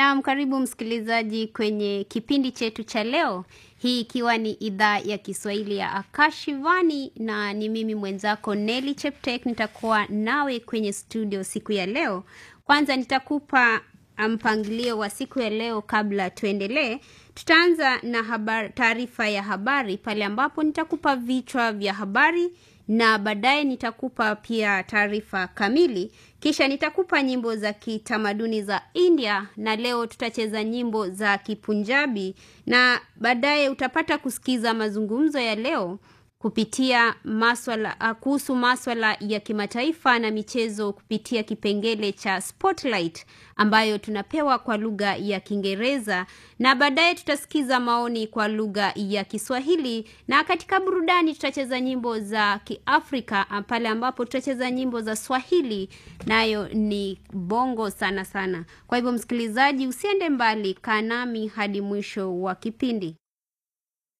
Naam, karibu msikilizaji kwenye kipindi chetu cha leo, hii ikiwa ni idhaa ya Kiswahili ya Akashivani na ni mimi mwenzako Nelly Cheptek, nitakuwa nawe kwenye studio siku ya leo. Kwanza nitakupa mpangilio wa siku ya leo kabla tuendelee. Tutaanza na habari, taarifa ya habari pale ambapo nitakupa vichwa vya habari na baadaye nitakupa pia taarifa kamili, kisha nitakupa nyimbo za kitamaduni za India, na leo tutacheza nyimbo za Kipunjabi, na baadaye utapata kusikiza mazungumzo ya leo kupitia maswala kuhusu maswala ya kimataifa na michezo kupitia kipengele cha Spotlight ambayo tunapewa kwa lugha ya Kiingereza, na baadaye tutasikiza maoni kwa lugha ya Kiswahili, na katika burudani tutacheza nyimbo za Kiafrika pale ambapo tutacheza nyimbo za Swahili, nayo ni bongo sana sana. Kwa hivyo, msikilizaji, usiende mbali, kaa nami hadi mwisho wa kipindi.